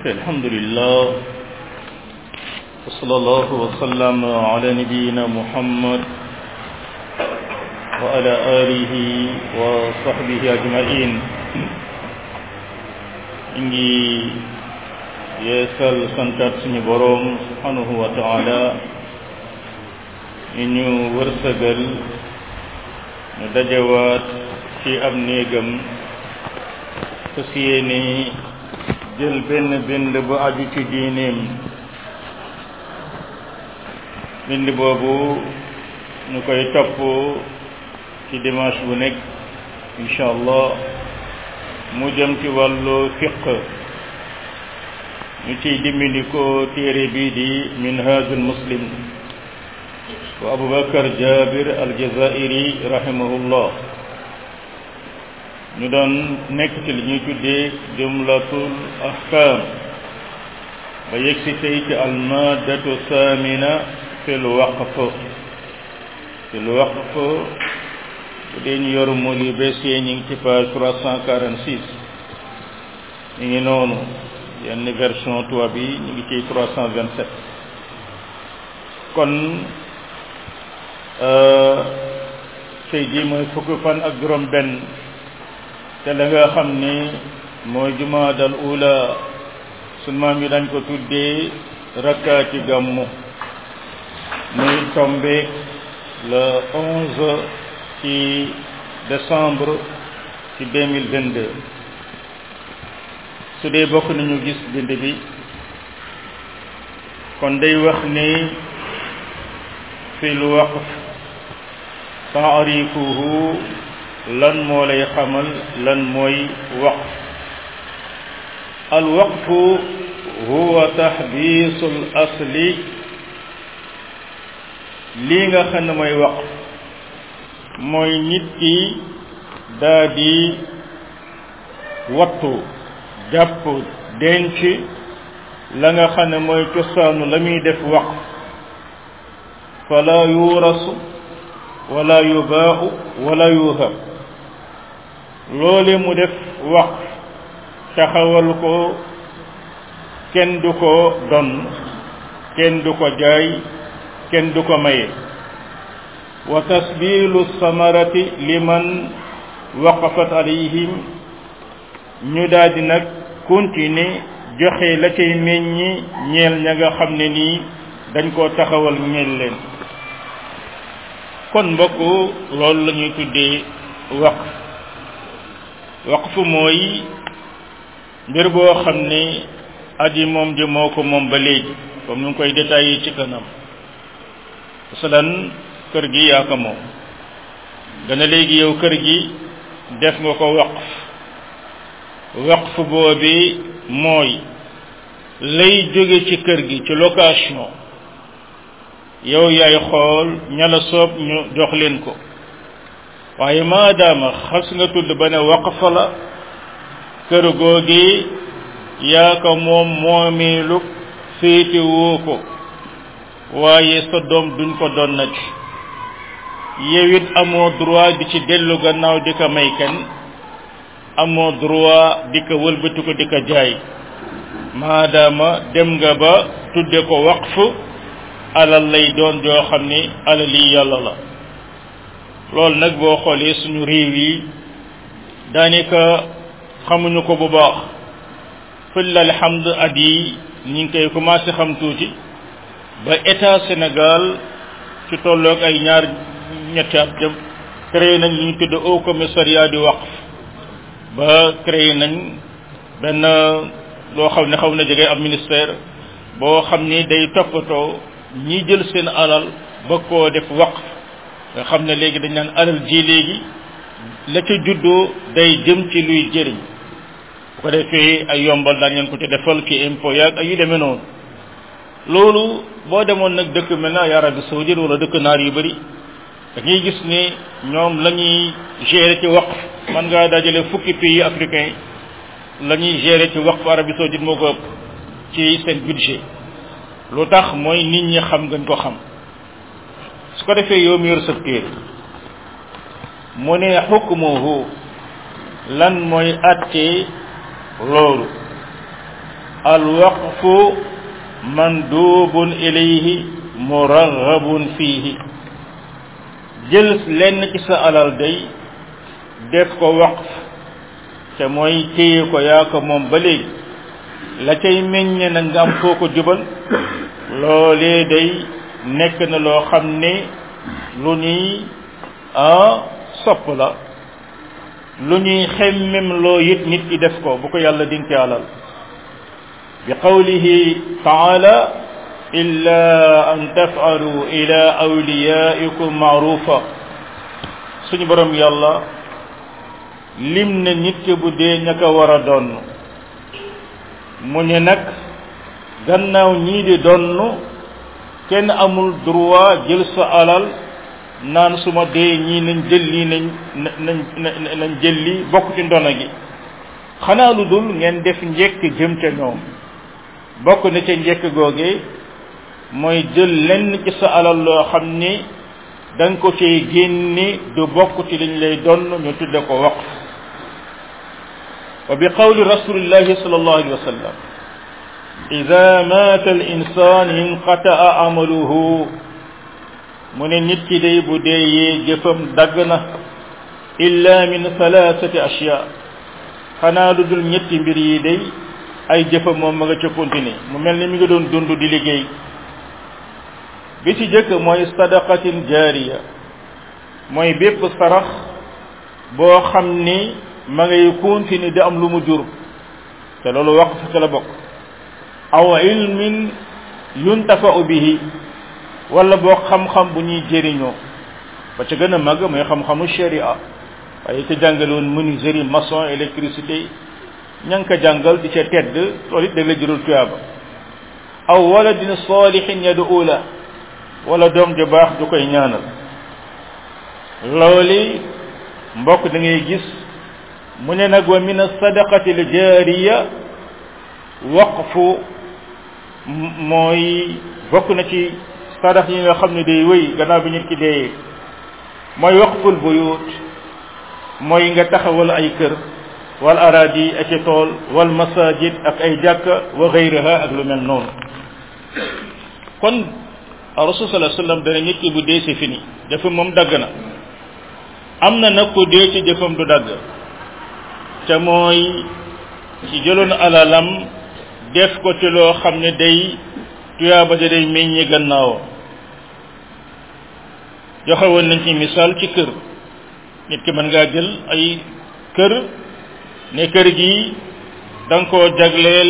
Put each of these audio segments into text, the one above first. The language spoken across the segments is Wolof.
الحمد لله وصلى الله وسلم على نبينا محمد وعلى آله وصحبه أجمعين إنجي yeesal santaat suñu boroom subhanahu wa taala ñu ñu wërsëgal ñu dajawaat ci ab néegam fas yéene jël benn bind bu aju ci diineem bind boobu ñu koy topp ci dimanche bu nekk incha allah mu jëm ci wàllu fiq ñu ciy dimbali ko téere bii di minhajul muslim wa abubakar jabir aljazairi rahimahullah ñu doon nekk ci li ñuy tuddee jumlatul ahkam ba yegg si tey ci almadatu samina fil waqf fil waqf bu dee ñu yor mool yu bees yee ñu ngi ci page trois cent quarante six ñu ngi noonu yenn version tubaab bi ñu ngi ci trois cent vingt sept kon tey jii mooy fukki fan ak juróom benn te la nga xam ni mooy jumaadal ula sunu maam yi dañ ko tuddee rakkaati gàmmu muy tombé le onze ci décembre ci deux mille vingt deux su dee bokk nañu gis bind bi kon day wax ni fil waqf taarifuhu lan moo lay xamal lan mooy waqf al waqfu huwa taxbiisul asli lii nga xam ne mooy waqf mooy nit ki daa di wattu jàpp denc la nga xam ne mooy cosaanu la muy def waqf fala yuurasu wala yubaaxu wala yuhab loole mu def waqf taxawal ko kenn du ko don kenn du ko jaay kenn du ko maye wa tasbilu samarati liman waqafat alayhim ñu daldi nag continuer joxe la cay meññi ñeel ña nga xam ne nii dañ koo taxawal ñeel leen kon mbokk loolu la ñuy tuddee waqf waqf mooy mbir boo xam ne aji moom ji moo ko moom ba léegi comme nu ngi koy détaillé ci kanam masalan kër gi yaa ko moom gën a léegi yow kër gi def nga ko waqf waqf boobi mooy lay jóge ci kër gi ci location yow yaay xool ña la soob ñu jox leen ko waaye maadaama xas nga tudd ba ne waqf la kër googi yaa ko moom moomeelu féete woo ko waaye sa doom duñ ko doon na ci yow it amoo droit di ci dellu gannaaw di ko may kenn amoo droit di ko wëlbati ko di ko jaay maadaama dem nga ba tudde ko waqf alal lay doon joo xam ni alal yi yàlla la loolu nag boo xoolee suñu réew yi daanaka xamuñu ko bu baax fële alhamd at yi ñu ngi koy commencé xam tuuti ba état Sénégal ci tolloog ay ñaar ñetti at jëm créé nañ li ñu tudd au commissariat du waqf ba créé nañ benn loo xam ne xaw na jege ab ministère boo xam ni day toppatoo ñi jël seen alal ba koo def waqf nga xam ne léegi dañ naan alal ji léegi la ca juddoo day jëm ci luy jëriñ bu ko defee ay yombal daan ngeen ko ci defal ki impôt yaag ay yu demee noonu loolu boo demoon nag dëkk mel na ay Arabie saoudite wala dëkk naar yu bëri da ngay gis ne ñoom la ñuy gérer ci waqf man ngaa dajale fukki pays africain la ñuy gérer ci waqf Arabie saoudite moo ko ëpp ci seen budget lu tax mooy nit ñi xam ngañ ko xam su ko defee yow mi yor sa téere mu ne xukmuhu lan mooy atte loolu alwaqfu mandubun ilayhi muraghabun fiihi jël lenn ci sa alal day def ko waqf te mooy téye ko yaa ko moom ba léegi la cay meññe na nga am foo ko jubal loolee day nekk na loo xam ne lu ñuy sopp la lu ñuy xemmem loo it nit ki def ko bu ko yàlla dinke alal bi qawlihi taala illa an tafalu ila awliyaikum maarufa suñu borom yàlla lim na nit ki bu dee ña ko war a donn mu ne nag gannaaw ñii di donn kenn amul droit jël sa alal naan su ma dee ñii nañ jël lii nañ nañ nañ jël lii bokk ci ndono gi xanaa lu dul ngeen def njekk jëm ca ñoom bokk na ca njekk googe mooy jël lenn ci sa alal loo xam ni da nga ko cay génni du bokk ci liñ lay donn ñu tudde ko waqf wa bi qawli rasulillahi sallallahu alayhi wa sallam ida mata al insan inqataa amaluhu mu ne nit ki day bu deeyee jëfam dagg na illa min thalathati ashya xanaa lu dul ñetti mbir yi day ay jëfam moom ma nga ca continuer mu mel ni mi nga doon dund di liggéey bi ci jëkk mooy sadaqatin jaariya mooy bépp sarax boo xam ni ma ngay continuer di am lu mu jur te loolu waqf ca la bokk aw ilmin yuntafa'u bihi wala boo xam-xam bu ñuy jëriñoo ba ca gën a màgg mooy xam-xamu sharia waaye ca jàngale woon menuiserie maçon électricité ña ngi ko jàngal di ca tedd loolu it da la jural tuyaaba aw waladin salihin yad'u la wala doom ju baax du koy ñaanal looli mbokk da ngay gis mu ne nag wa min as-sadaqati al-jariya waqfu mooy bokk na ci sadax yi nga xam ne day wéy gannaaw bi nit ki dee mooy waqful buyut mooy nga taxawal ay kër wal aradi ak i tool wal masajid ak ay jàkka wa gayriha ak lu mel noonu kon rasul sallallahu alayhi wasallam dana nit ki bu dee si fini jëfam moom dagg na am na nag ko dee ci jëfam du dagg te mooy ci jëloon alalam def ko ci loo xam ne day tuyaaba ja day meññi gannaawam joxe woon nañ ci misaal ci kër nit ki mën ngaa jël ay kër ne kër gi da nga koo jagleel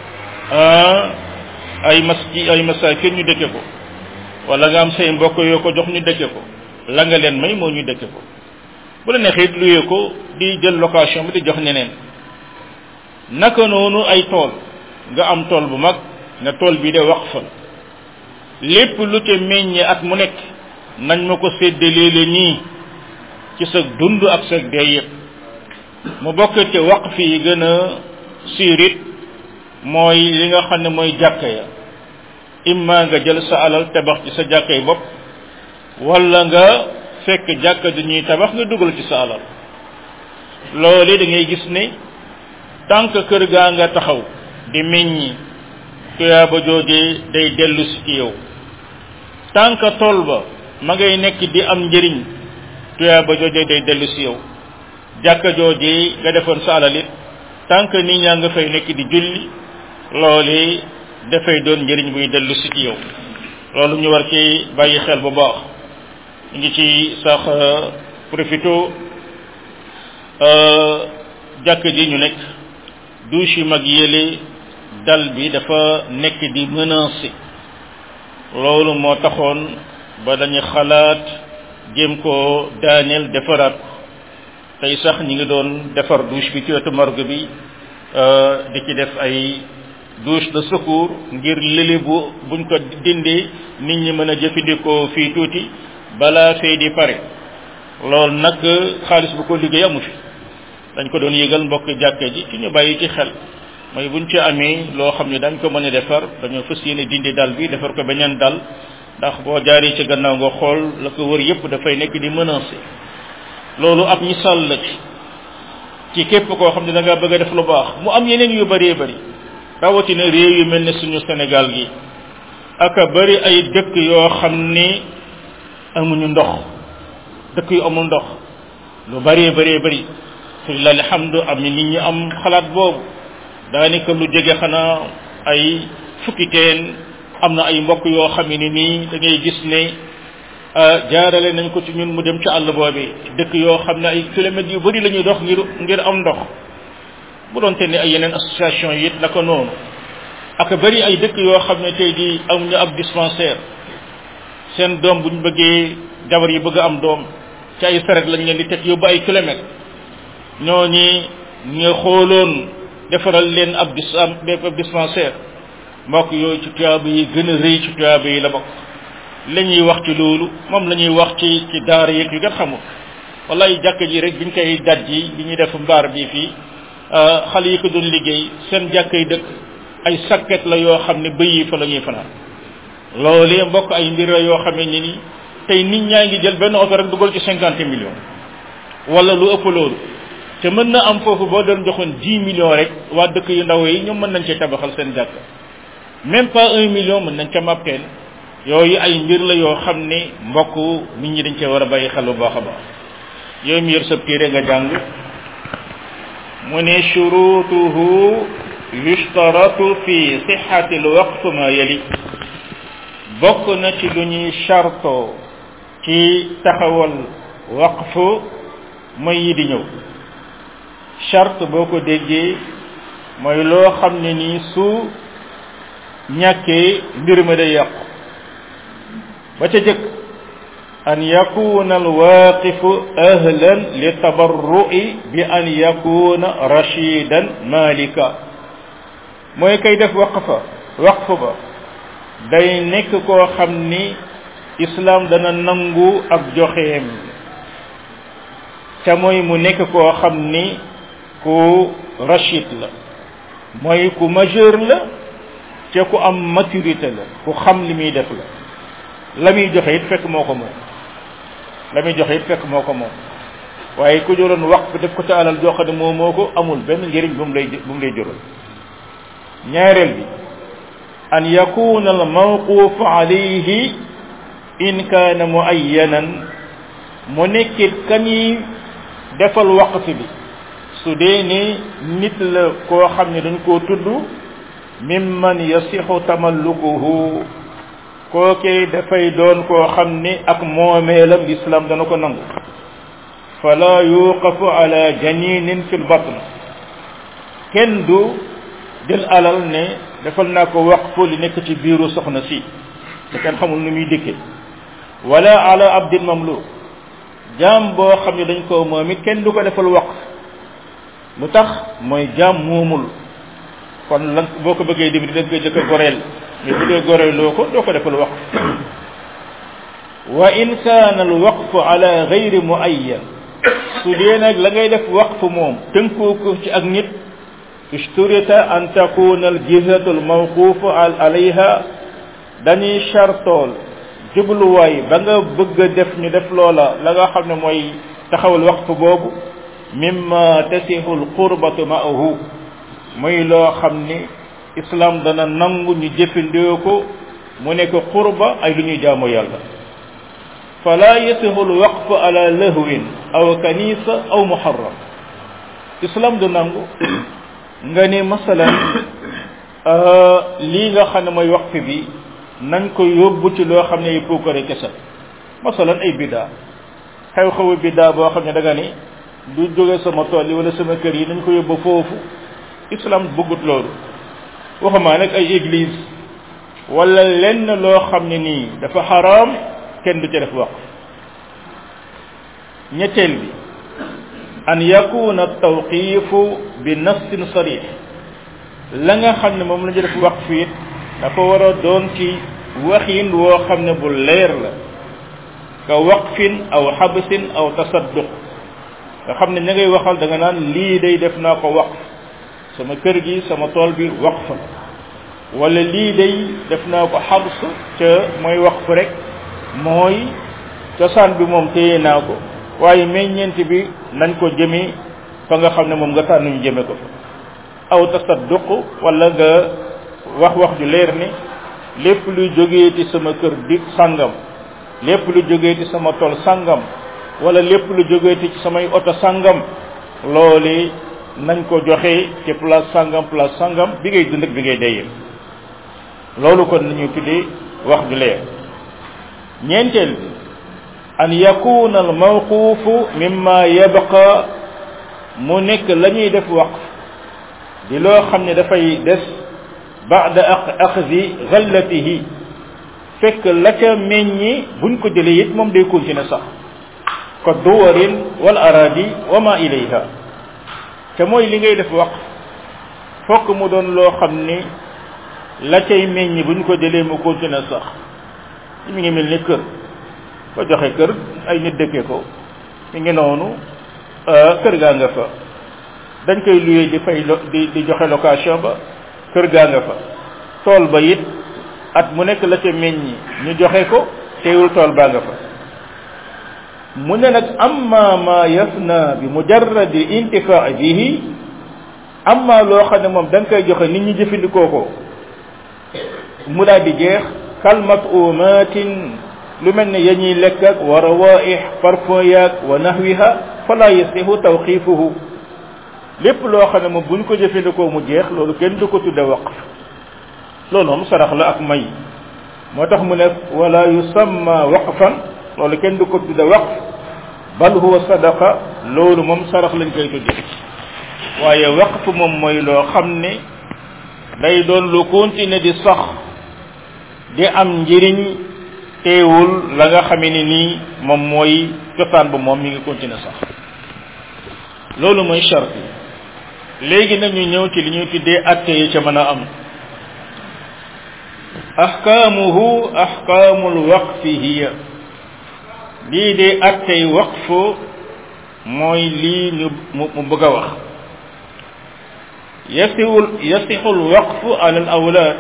ay maski ay masaakin ñu dëkke ko wala nga am say mbokk yoo ko jox ñu dëkke ko la nga leen may moo ñu dëkke ko bu la neexee it luyee ko di jël location bi di jox ñeneen naka noonu ay tool nga am tool bu mag nga tool bi de waqfal lépp lu ca meññe at mu nekk nañ ma ko séddalee la nii ci sa dund ak sa dee yëpp mu bokk te waqf yi gën a siirit mooy li nga xam ne mooy jàkka ya imma nga jël sa alal tabax ci sa jàkka yi bopp wala nga fekk jàkka ju ñuy tabax nga dugal ci sa alal loolu da ngay gis ne tànk kër gaa nga taxaw di meññi tuyaaba joojee day dellu si ci yow tànk tool ba ma ngay nekk di am njëriñ tuyaaba joojee day dellu si yow jàkka joojee nga defoon sa alal it tànk nit ñaa nga fay nekk di julli loolu dafay doon njëriñ buy dellu si ci yow loolu ñu war ci bàyyi xel bu baax ñu ngi ci sax profito jàkk ji ñu nekk douche yu mag yële dal bi dafa nekk di menacé loolu moo taxoon ba dañu xalaat jéem ko daaneel defaraat tey sax ñi ngi doon defar douche bi ci wetu morgue bi di ci def ay douche de secours ngir lële bu buñ ko dindee nit ñi mën a jëfandikoo fii tuuti balaa fee di pare loolu nag xaalis bu ko liggéey amu fi dañ ko doon yëgal mbokk jàkke ji ci ñu bàyyi ci xel mooy buñ ci amee loo xam ne dañ ko mën a defar dañoo fas yéene dindi dal bi defar ko beneen dal ndax boo jaaree ci gannaaw nga xool la ko wër yépp dafay nekk di menacé loolu ab misaal la ci ci képp koo xam ne da nga bëgg a def lu baax mu am yeneen yu bëree bëri rawatina réew yu mel ne suñu Sénégal gi aka bari ay dëkk yoo xam ni amuñu ndox dëkk yu amul ndox lu bëree bëree bëri filah alhamdu am ni nit ñi am xalaat boobu daanaka lu jege xanaa ay fukki teen am na ay mbokk yoo xam ne nii da ngay gis ne jaarale nañ ko ci ñun mu dem ci àll boobi dëkk yoo xam ne ay kilomètres yu bëri la ñuy dox ngir ngir am ndox bu doon te ne ay yeneen association yi it naka noonu ak bëri ay dëkk yoo xam ne tey di amuñu ab dispensaire seen doom bu ñu bëggee jabar yi bëgg am doom ci ay saret lañ leen di teg yóbbu ay kilomètres ñooñi ñu xooloon defaral leen ab dis ab dispensaire mbokk yooyu ci tuyaaba yi gën a rëy ci tuyaaba yi la bokk la ñuy wax ci loolu moom la ñuy wax ci ci daara yeeg yu gën xamul wallaay jàkk ji rek biñ koy daj ji bi ñuy def mbaar bi fii xale yi ko doon liggéey seen jàkk yi dëkk ay sakket la yoo xam ne bëy yi fa la ñuy fanaan loolee mbokk ay mbir la yoo xam ne ni tey nit ñaa ngi jël benn oto rek dugal ci cinquante millions wala lu ëpp loolu te mën na am foofu boo doon joxoon dix millions rek waa dëkk yu ndaw yi ñoom mën nañ cee tabaxal seen jàkk même pas un million mën nañ ca màppeen yooyu ay mbir la yoo xam ne mbokk nit ñi dañ cee war a bàyyi xel bu baax a baax yooyu mu yor sa téere nga jàng mu ne shurutuhu yushtaratu fi sixati alwaqf ma yali bokk na ci lu ñuy charto ci taxawal waqf mooy yi di ñëw charte boo ko déggee mooy loo xam ne nii su ñàkkee mbir ma day yàqu ba ca jëkk an yakuna alwaqifu ahlan li tabarru'i bi an yakuna rashidan malika mooy kay def waqfa waqf ba day nekk koo xam ni islam dana nangu ak joxeem ca mooy mu nekk koo xam ni ku rachid la mooy ku majeur la ca ku am maturité la ku xam li muy def la la muy joxe it fekk moo ko moom la muy joxe it fekk moo ko moom waaye ku jëloon waqf def ko ca alal joo xam ne moo moo ko amul benn njëriñ bu mu lay bu mu lay jural ñaareel bi an yakuna al mawquf alayhi in kaana muayyanan mu nekkit kañuy defal waqf bi su dee ni nit la koo xam ne dañ koo tudd mimman yasixu tamallukuhu kookee dafay doon koo xam ni ak moomeelam l'islam dana ko nangu fala yuqafu ala janinin fi lbatn kenn du jël alal ne defal naa ko waqfu li nekk ci biiru soxna si te kenn xamul nu muy dikke wala ala abdin mamluk jaam boo xam ne dañ koo moom it kenn du ko defal waqf lu tax mooy jaam moomul kon lan boo ko bëggee dem di dëgg jëkk a goreel mais bu dee goreeloo ko doo ko defal waqf wa in kaana al waqfu ala gayri muayyan su dee nag la ngay def waqf moom tënkoo ko ci ak nit ishturita an takuna al jihatu al mawqufu alayha dañuy chartool jubluwaay ba nga bëgg a def ñu def loola la nga xam ne mooy taxawal waqf boobu mimma tasihu al qurbatu ma'ahu muy loo xam ni islam dana nangu ñu jëfandikoo ko mu nekk qurba ay lu ñuy jaamu yàlla fala yasihu al waqf ala lahwin aw kanisa aw muharram islam du nangu nga ne masalan lii nga xam ne mooy waqf bi nañ ko yóbbu ci loo xam ne ay puukare kese masalan ay biddaa xew-xewu biddaa boo xam ne da nga ni du jóge sama tool yi wala sama kër yi nañ ko yóbbu foofu islam bëggut loolu waxumaa nag ay église wala lenn loo xam ne nii dafa xaraam kenn du ca def waqf ñetteel bi an yakuna tawqifu bi nassin sarih la nga xam ne moom la ñu def waqf it dafa war a doon ci waxin woo xam ne bu leer la ka waqfin aw xabsin aw tasadduq nga xam ne ña ngay waxal da nga naan lii day def naa ko waqf sama kër gi sama tool bi waqf la wala lii day def naa ko xabs ca mooy waqf rek mooy cosaan bi moom téye naa ko waaye meññeent bi nañ ko jëme fa nga xam ne moom nga tànn ñu jëme ko fa aw tasadduq wala nga wax wax ju leer ni lépp luy jógee ci sama kër di sangam lépp lu jógee ci sama tool sangam wala lépp lu jógee ci samay oto sangam loole nañ ko joxe ci place sangam place sangam bi ngay dund ak bi ngay deyee loolu kon nañu tuddee wax ju leer ñeenteel bi an yakuna al mawqufu mimma yabqa mu nekk la ñuy def waqf di loo xam ne dafay des ba'da axdi ghallatihi fekk la ca meññi buñ ko jëlee it moom day continuer sax ko duwarin wal aradi wa ma ilayha te mooy li ngay def waqf fokk mu doon loo xam ni la cay meññi buñ ko jëlee mu continuer sax mi ngi mel ni kër ko joxe kër ay nit dëkkee ko mi ngi noonu kër gaa nga fa dañ koy luyee di fay di di joxe location ba kër gaa nga fa tool ba it at mu nekk la ca meññi ñu joxe ko teewul tool baa nga fa mu ne nag amma ma yafna bi mujarradi intifaa bihi amma loo xam ne moom da nga koy joxe nit ñi jëfandikoo ko mu daal di jeex kalmat umatin lu mel ne ya ñuy lekk ak wa rawaih parfum yaag wa nahwiha fala yasihu tawqifuhu lépp loo xam ne moom buñ ko jëfandikoo mu jeex loolu kenn du ko tudde waqf loolu moom sarax la ak may moo tax mu ne wala yusamma waqfan loolu kenn du ko tudde waqf bal huwa sadaqa loolu moom sarax lañ koy tudde waaye waqf moom mooy loo xam ne day doon lu continuer di sax di am njëriñ teewul la nga xamee ni nii moom mooy cosaan ba moom mi ngi continuer sax loolu mooy charte léegi nag ñu ñëw ci li ñuy tuddee atte yi ca mën a am ahkaamuhu ahkaamul waqfi hiya lii de attey waqf mooy lii ñu mu mu bëgg a wax yasiwul yasixul waqfu ala al awlaad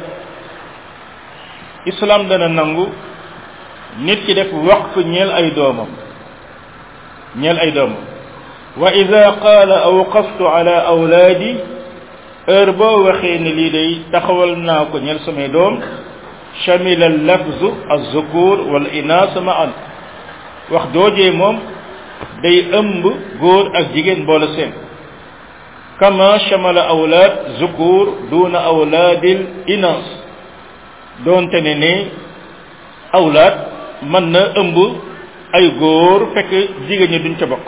islam dana nangu nit ki def waqf ñeel ay doomam ñeel ay doomam wa ida qaala awqaftu ala awlaadi heure boo waxee ne lii day taxawal naa ko ñeel samay doom shamila lafzu azzukur wal inaas maan wax joojee moom day ëmb góor ak jigéen boole seen kama shamala awlaad zukur duna awlaadil inaas doonte ne ne awlaad mën na ëmb ay góor fekk jigéen ñi duñ ca bokk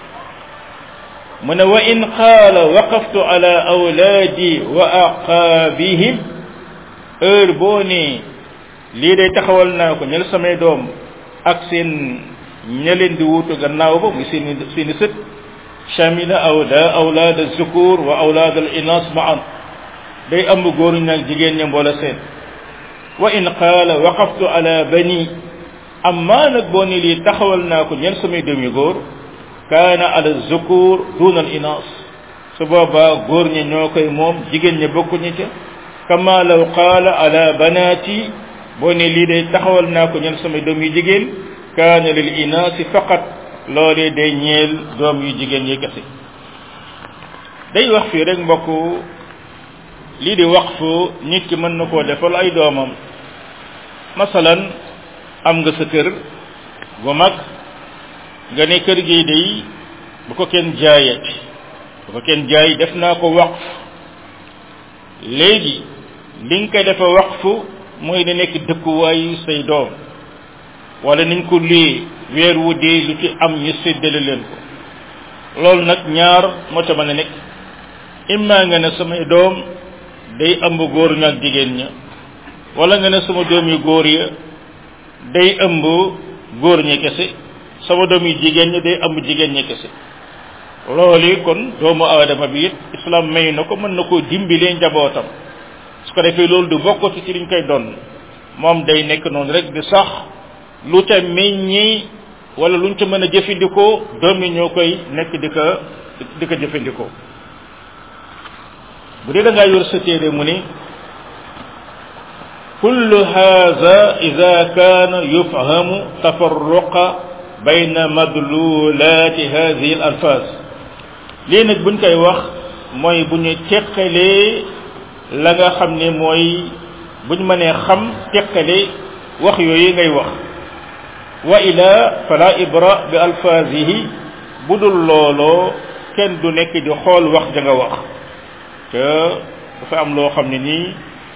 mu ne wa in qaala waqaftu ala awlaadi wa aqaabihim heure boo ne lii day taxawal naa ko ñel samay doom ak seen ña leen di wuutu gannaaw ba muy seeni seeni sët shamila awla awlaad zukur wa awlaad al inas maan day ëmb góor ñi ak jigéen ña mboola seen wa in qaala waqaftu ala bani amma nag boo ne lii taxawal naa ko ñel samay doom yu góor kaana ala zukur duna al inas su boobaa góor ñi ñoo koy moom jigéen ñi bokkuñu ca kama law qaala ala banaati boo ne lii day taxawal naa ko ñel samay doom yu jigéen kaana lil inaasi faqat loolee day ñeel doom yu jigéen yi kese day wax fii rek mbokk lii di waqfu nit ki mën na koo defal ay doomam masalan am nga sa kër gu mag nga ne kër gi day bu ko kenn jaayati bu ko kenn jaay def naa ko waqf léegi li nga koy defa waqfu mooy da nekk dëkkuwaayu say doom wala niñ ko luyee weer wu dee lu ci am ñu séddale leen ko loolu nag ñaar moo ca mën a nekk imma nga ne samay doom day ëmb góor ña ak jigéen ña wala nga ne sama doom yu góor ya day ëmb góor ñi kese sama doom yu jigéen ñi day ëmb jigéen ñi kese loolu kon doomu aadama bi it islam may na ko mën na koo dimbilee njabootam su ko defee loolu du bokkati ci liñ koy doon moom day nekk noonu rek di sax lu ca meññi wala luñ ca mën a jëfandikoo doom yi ñoo koy nekk di ko di ko jëfandikoo bu dee da ngaa yor sa téere mu ni kullu hadha ida kaana yufhamu tafarruqa bayna madlulati hadhihi al alfaz lii nag buñ koy wax mooy bu ñu teqalee la nga xam ne mooy bu ñu mënee xam teqale wax yooyu ngay wax wa ila fala ibra bi alfazihi bu dul looloo kenn du nekk di xool wax ja nga wax te dafa am loo xam ne nii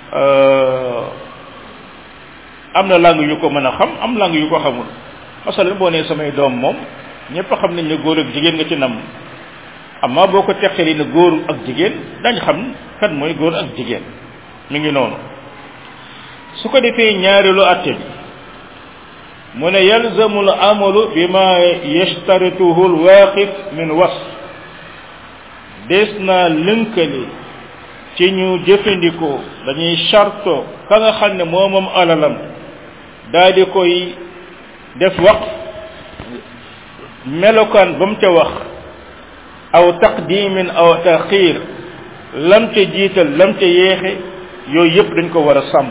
am na langue yu ko mën a xam am langue yu ko xamul masalan boo nee samay doom moom ñëpp xam nañ ne góor ak jigéen nga ci nam amma boo ko teqali ne góor ak jigéen dañ xam kan mooy góor ak jigéen mi ngi noonu su ko defee ñaareelu atte bi mu ne yalzamu l amalu bima yashtarituhu l waaqif min was des naa lënkale ci ñu jëfandikoo dañuy charto ka nga xam ne moo moom alalam daal di koy def wax melokaan ba mu ca wax aw taqdimin aw taxir lam ca jiital lam ca yeexe yooyu yëpp dañ ko war a sàmm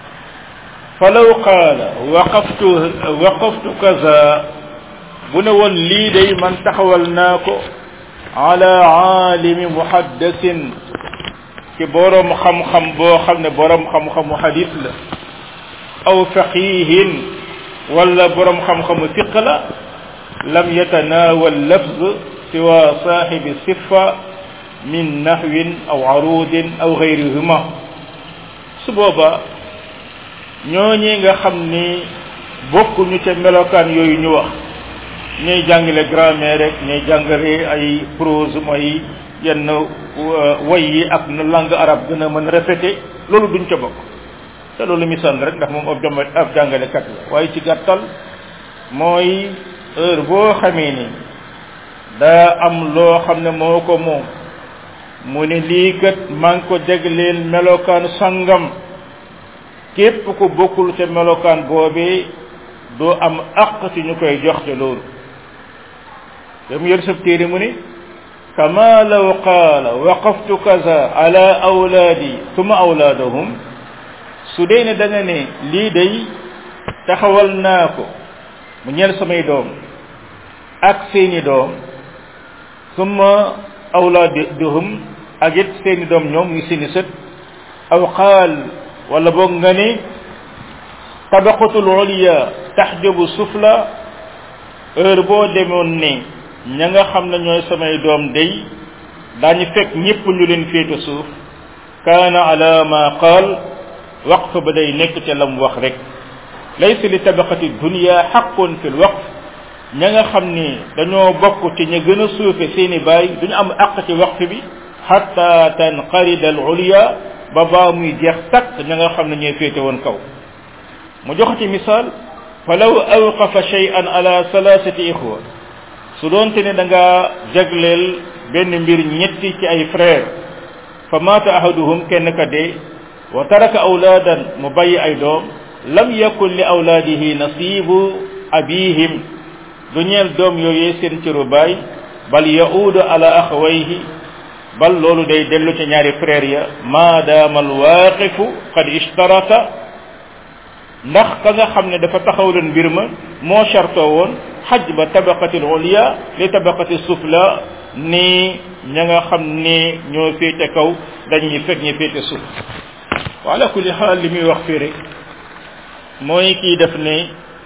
falaw qaala waqaftu waqaftu kaza bu ne woon lii day man taxawal naa ko ala aalimi muhaddasin ci boroom xam-xam boo xam ne boroom xam-xamu hadis la aw faqihin wala boroom xam-xamu fiq la lam yatanaawal lafz siwa saaxibi sifa min nahwin aw arudin aw gayrihima su booba ñooñi nga xam ni bokkuñu ca melokaan yooyu ñu wax ñuy jàngale grammaire rek ñuy jàngale ay prose mooy yenn way yi ak na langue arabe gën a mën répété loolu duñ ca bokk te loolu misaal rek ndax moom ab jàmm ab jàngalekat la waaye ci gàttal mooy heure boo xamee ni daa am loo xam ne moo ko moom mu ne lii kat maa ngi ko jagleel melokaan sangam képp ku bokkul ca melokaan boobee doo am aq ci ñu koy jox te loolu dam yor sab téere mu ne kama law qaala waqaftu kaza ala awlaadi suma awlaadahum su dee ne da nga ne lii day taxawal naa ko mu ñeel samay doom ak seeni doom suma awlaadahum ak it seeni doom ñoom muy seeni sët aw qaal wala boog nga ne tabaqatul uliya taxjabu sufla heure boo demoon ne ña nga xam ne ñooy samay doom day daañu fekk ñëpp ñu leen féete suuf kaana ala ma qaal waqf ba day nekk ca lam wax rek laysa li tabaqati dunya xaqun fi l waqf ña nga xam ni dañoo bokk ci ña gën a suufe seeni baay duñu am àq ci waqf bi xatta tanqarida al uliya ba baa muy jeex takk ña nga xam ne ñooy féete woon kaw mu joxati misaal falaw awqafa shay'an ala salasati ixwa su doonte ne da nga jagleel benn mbir ñetti ci ay frère fa maata ahaduhum kenn ka dee wa taraka awlaadan mu bàyyi ay doom lam yakun li awlaadihi nasibu abihim du ñeel doom yooyee seen cëru baay bal yaudu ala axawayhi bal loolu day dellu ca ñaari frère ya maadaama alwaaqifu qad ishtarata ndax ka nga xam ne dafa taxawloon mbir ma moo chartoo woon xaj ba tabaqati ulia li tabaqati sufla ni ña nga xam ne ñoo féete kaw dañuy fekk ñu féete suuf wa ala kulli xaal li muy wax fii rek mooy kii def ne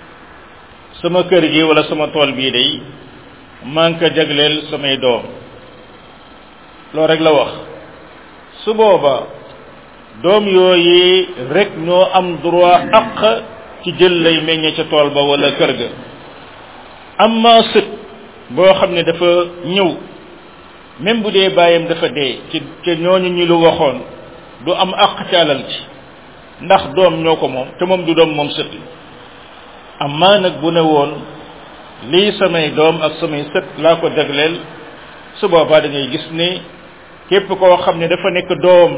sama kër gi wala sama tool bii day maa ngi ko jagleel samay doom loolu rek la wax su booba doom yooyu rek ñoo am droit aq ci jël lay meññe ca tool ba wala kër ga amma sët boo xam ne dafa ñëw même bu dee bàyyam dafa dee ci ca ñooñu ñu lu waxoon du am aq ci alal ci ndax doom ñoo ko moom te moom du doom moom sët amma nag bu ne woon lii samay doom ak samay sët laa ko jagleel su boobaa da ngay gis ne képp koo xam ne dafa nekk doom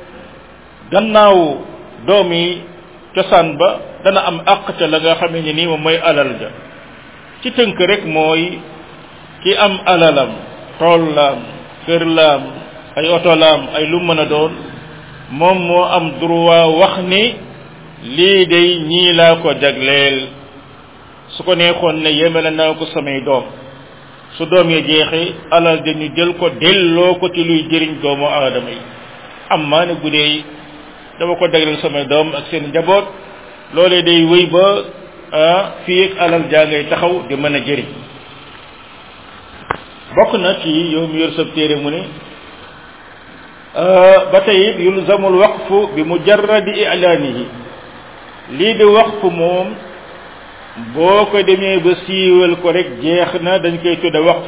gannaaw doom yi cosaan ba dana am àq ca la nga xamee ni nii moom mooy alal ja ci tënk rek mooy ki am alalam tool laam kër laam ay oto laam ay lu mën a doon moom moo am droit wax ni lii day ñii laa ko jagleel su ko neexoon ne yemele naa ko samay doom su doom ya jeexee alal dañu jël ko delloo ko ci luy jëriñ doomu aadama yi am maa ne bu dee dama ko degleel samay doom ak seen njaboot loolee day wéy ba ah fii ak alal jaa ngay taxaw di mën a jëriñ bokk na ci yow mi yor sab téere mu ne ba tey yulzamul waqfu bi mujarradi ilaanihi lii di waqfu moom boo ko demee ba siiwal ko rek jeex na dañ koy tudde waqf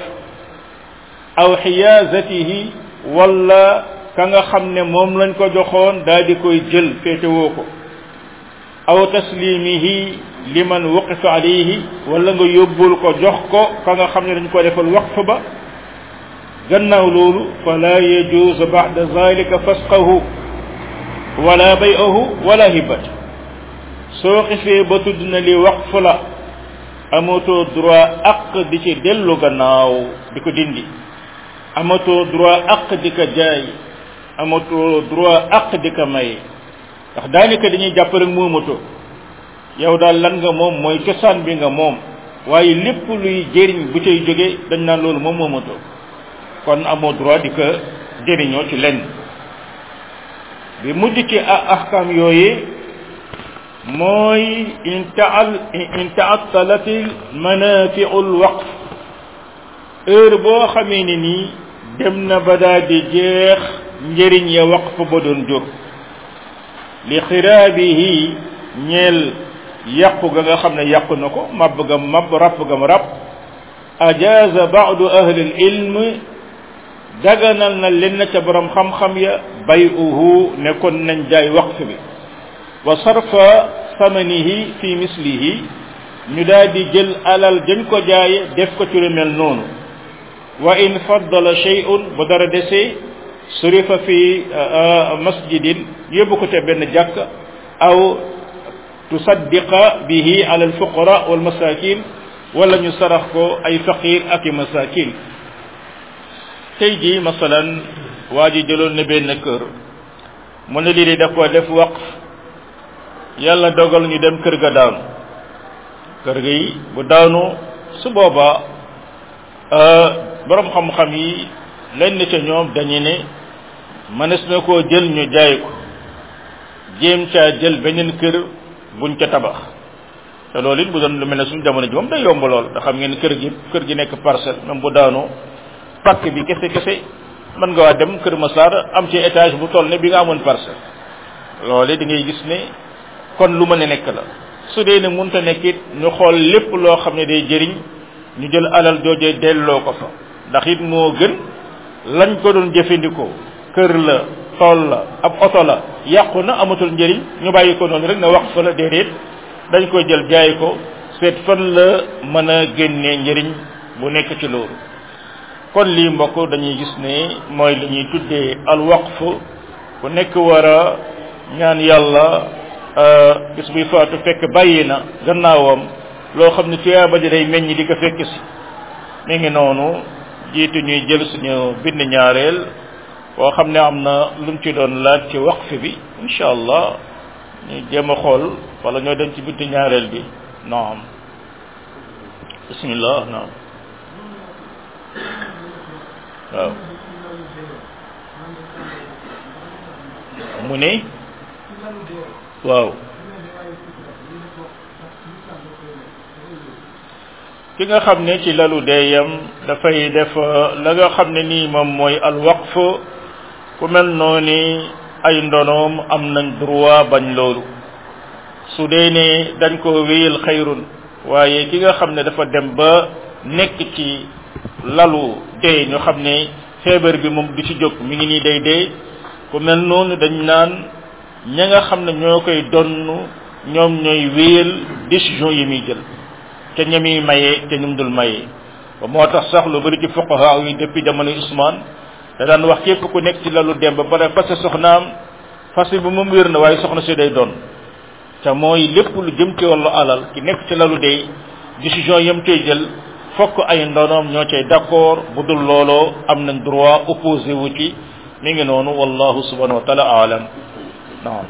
aw xiyaasatihi wala ka nga xam ne moom lañ ko joxoon daal di koy jël féetewoo ko aw taslimihi liman waqifa alayhi wala nga yóbbul ko jox ko ka nga xam ne dañ ko defal waqf ba gannaaw loolu fala yajuuzu ba'da zalika fasqahu wala bay'ahu wala hibat soo xifee ba tudd na li waqf la amatoo droit aq di ci dellu gannaaw di ko dindi amatoo droit aq di ko jaay amatoo droit aq di ko maye ndax daanaka dañuy jàpp rek moomatoo yow daal lan nga moom mooy cosaan bi nga moom waaye lépp luy jëriñ bu cay jóge dañ naan loolu moom moomatoo kon amoo droit di ko jëriñoo ci lenn bi mujj ci ahkam yooyu mooy intaal intaatalat manafiu lwaqf heure boo xamee ne nii dem na ba daal di jeex njëriñ ya waqf ba doon jur li xiraabihi ñeel yàqu ga nga xam ne yàqu na ko mab ga mab rapp ga mu rapp ajaza baadu ahli ilm daganal na leen ca borom xam-xam ya bayuhu nekkoon nañ jaay waqf bi wa sarfa samanihi fi mislihi ñu daal di jël alal dañ ko jaaye def ko ci lu mel noonu wa in faddala shay'un bu dara desee surifa fi masjidin yóbbu ko te benn jàkk aw tusaddiqa bihi ala alfuqara wal masakin wala ñu sarax ko ay faqir ak i masakin tey jii masalan waa ji jëloon na benn kër mu ne lii de daf ko def waqf yàlla dogal ñu dem kër ga daanu kër ga yi bu daanu su boobaa borom xam-xam yi lenn ca ñoom dañu ne mënees na koo jël ñu jaay ko jéem caa jël beneen kër buñ ca tabax te loolu it bu doon lu mel ne suñu jamono ji moom day yomb lool da xam ngeen kër gi kër gi nekk parcelle même bu daanoo pàkk bi kese kese mën nga waa dem kër Massar am ci étage bu toll ne bi nga amoon parcelle loole da ngay gis ne kon lu mën a nekk la su dee ne mënta nekk it ñu xool lépp loo xam ne day jëriñ ñu jël alal joojee delloo ko fa ndax it moo gën lañ ko doon jëfandikoo kër la tool la ab oto la yàqu na amatul njëriñ ñu bàyyi ko noonu rek na wax fa la déedéet dañ koy jël jaay ko seet fan la mën a génnee njëriñ bu nekk ci loolu kon lii mbokk dañuy gis ne mooy li ñuy tuddee al waqf ku nekk war a ñaan yàlla gis buy faatu fekk bàyyi na gannaawam loo xam ne tuyaaba ji day meññ di ko fekk si mi ngi noonu jiitu ñuy jël suñu bind ñaareel boo xam ne am na lu mu ci doon laaj ci waqf bi incha allah ñu jéem a xool wala ñoo dem ci bind ñaareel bi naam bismillah naam waaw mu ne waaw ki nga xam ne ci lalu deeyam dafay def la nga xam ne nii moom mooy alwaqf ku mel noonu ay ndonoom am nañ droit bañ loolu su dee ne dañ ko wéyal xayrun waaye ki nga xam ne dafa dem ba nekk ci lalu dee ñu xam ne feebar bi moom du ci jóg mi ngi nii day dee ku mel noonu dañ naan ña nga xam ne ñoo koy donn ñoom ñooy wéyal décision yi muy jël te ñami maye te ñum dul maye ba moo tax sax lu bari ci fuqaha yi depuis jamono Usmaan da daan wax képp ku nekk ci lalu dem ba pare fase soxnaam fase bi moom wér na waaye soxna si day doon te mooy lépp lu jëm ci wàllu alal ki nekk ci lalu dee décision yam cay jël fokk ay ndonoom ñoo cay d'accord bu dul looloo am nañ droit opposé wu ci mi ngi noonu wallahu subhanahu wa taala aalam naam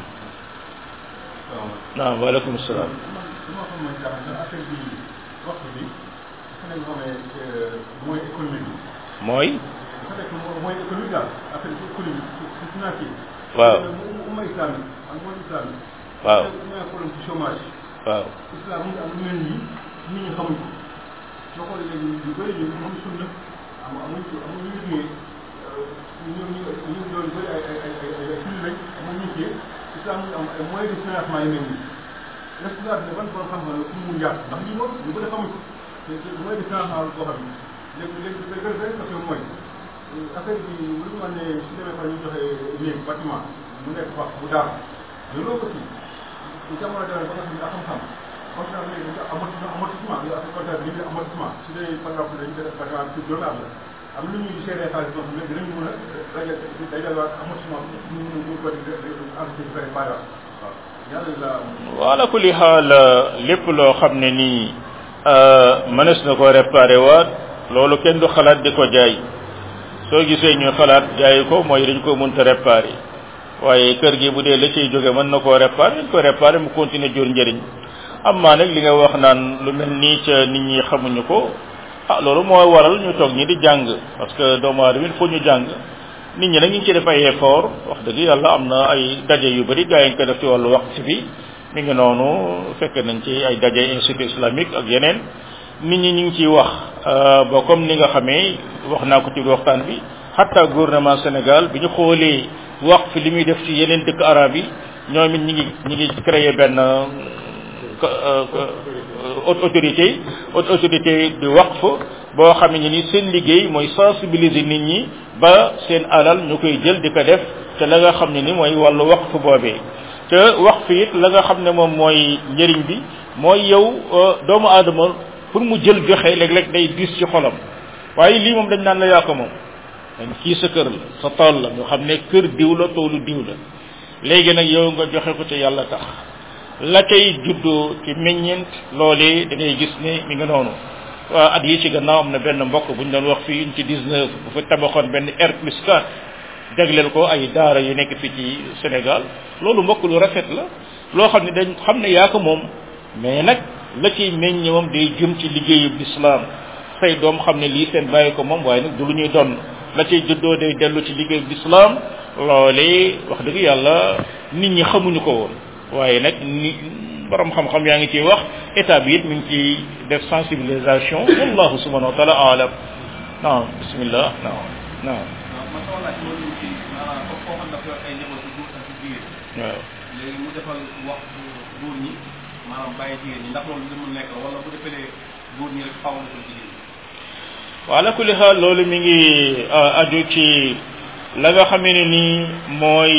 naam waaleykum salaam wax bi dafa ngeen xamee mooy économique bi. mooy dafa nekk mooy économique daal affaire bi économique si financier. waaw umma islam ak mooy islam. waaw ñu ngi problème ci chômage. waaw islam mu ngi am lu mel nii nit ñi xamuñ ko soo xoolee léegi ñu bëri ñu xam sunna am amuñ ko amuñ ñu liggéey ñoom ñu ñu doon bëri ay ay ay ay ay ay julli lañ amuñ ñu cee islam mu ngi am ay moyens de financement yu mel nii l'espoir ne ban borom xam-xam la fu mu jaar ndax lii moom ñu bëri xamuñ ko te te moyen de financement la boo xam ne léegi léegi day gën a question mooy affaire bi lu ñu wax ne su demee fa ñu joxe néeg bâtiment mu nekk wax bu daal mais loolu aussi bu jamono demee ba nga xam ne xam-xam contrat bi dañu amortissement amortissement yow ak contrat bi dañuy amortissement su dee par exemple dañu def par exemple pour juróomi at la am lu ñuy gérer xaalis boo xam ne dinañu mën a rajo day delluwaat amortissement bi ñu ñu ñu ko di entité bi fay bàyyi waaw yàlla la wala kulli xaal lépp loo xam ne nii mënees na ko réparé waat loolu kenn du xalaat di ko jaay soo gisee ñu xalaat jaay ko mooy dañ ko mënta réparé waaye kër gi bu dee la ciy jóge mën na koo réparé dañ ko réparé mu continuer jur njëriñ am maa nag li nga wax naan lu mel nii ca nit ñi xamuñu ko ah loolu moo waral ñu toog ñi di jàng parce que doomu aadama il faut ñu jàng nit ñi nag ñu ngi ci def ay effort wax dëgg yàlla am na ay daje yu bëri gaa yi ñu ko def ci wàllu waqf bi mi ngi noonu fekk nañ ci ay daje institut islamique ak yeneen nit ñi ñu ngi ciy wax ba comme ni nga xamee wax naa ko ci waxtaan bi hatta gouvernement Sénégal bi ñu xoolee waqf li muy def ci yeneen dëkk arab yi ñoom it ñi ngi ñi ngi créé benn autorité autorité di waqf boo xam ne ni seen liggéey mooy sensibiliser nit ñi ba seen alal ñu koy jël di ko def te la nga xam ne ni mooy wàllu waqf boobee te waqf it la nga xam ne moom mooy njëriñ bi mooy yow doomu aadama pour mu jël joxe léeg-léeg day diis ci xolam waaye lii moom dañ naan la yaa ko moom dañ kii sa kër la sa tool la nga xam ne kër diw la toolu diw la léegi nag yow nga joxe ko ci yàlla tax la cay juddoo ci meññeent loolee da ngay gis ne mi nga noonu waa at yi ci gannaaw am na benn mbokk bu ñu doon wax fii ci 19 bu fa tabaxoon benn R plus 4 jagleel ko ay daara yu nekk fii ci Sénégal loolu mbokk lu rafet la loo xam ne dañ xam ne yaa ko moom mais nag la ciy meññ moom day jëm ci liggéeyu lislaam say doom xam ne lii seen bàyyi ko moom waaye nag du lu ñuy donn la ciy juddoo day dellu ci liggéeyu lislaam loolee wax dëgg yàlla nit ñi xamuñu ko woon waaye nag ni borom xam-xam yaa ngi ciy wax état bi it mi ngi ciy def sensibilisation wallahu subhanahu wa taala alam naam bismillah naam naam man sama laaj moo ñëw ci maanaam comme koo xam dafa yor ay njaboot yu góor ak yu jigéen waaw léegi mu defal wax góor ñi maanaam bàyyi jigéen ñi ndax loolu li mu nekk wala bu defalee góor ñi rek xaw na ko jigéen ñi wa ala kulli xaal loolu mi ngi aju ci la nga xamee ne nii mooy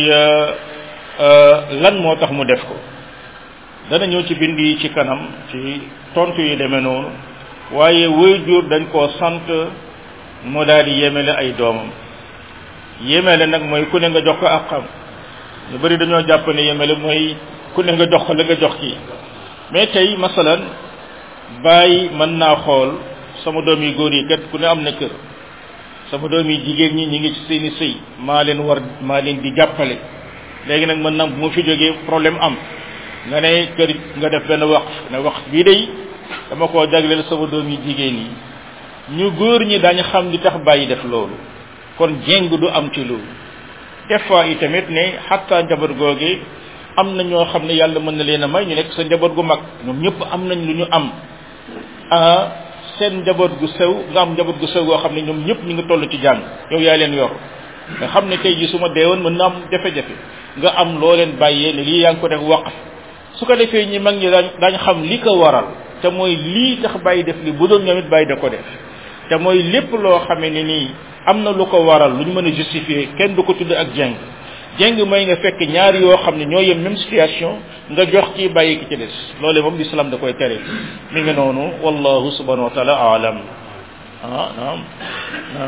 lan moo tax mu def ko dana ñëw ci bind yi ci kanam ci tontu yi demee noonu waaye waajur dañ koo sant mu daal di yemele ay doomam yemele nag mooy ku ne nga jox ko ak xam ñu bari dañoo jàpp ne yemele mooy ku ne nga jox ko la nga jox kii mais tey masalan bàyyi mën naa xool sama doom yi góor yi kat ku ne am na kër sama doom yi jigéen ñi ñi ngi ci seeni sëy maa leen war maa leen di jàppale léegi nag mën na bu ma fi jógee problème am nga ne kër nga def benn wax ne wax bii day dama koo jagleel sama doom yi jigéen yi ñu góor ñi dañ xam li tax bàyyi def loolu kon jéng du am ci loolu des fois yi tamit ne xatta njaboot googe am na ñoo xam ne yàlla mën na leen a may ñu nekk sa njaboot gu mag ñoom ñëpp am nañ lu ñu am ah seen njaboot gu sew nga am njaboot gu sew goo xam ne ñoom ñëpp ñu ngi toll ci jàng yow yaa leen yor nga xam ne tey ji su ma deewoon mën na am jafe-jafe nga am loo leen bàyyee ne lii yaa ngi ko def waqf su ko defee ñi mag ñi daañ daañ xam li ko waral te mooy lii tax bàyyi def li bu doon ñoom it bàyyi da ko def te mooy lépp loo xamee ne nii am na lu ko waral lu ñu mën a justifier kenn du ko tudd ak jeng jeng mooy nga fekk ñaar yoo xam ne ñoo yem même situation nga jox ci bàyyi ki ci des loole moom l'islam da koy tere mi ngi noonu wallahu subhanahu wa taala alam ah naam naam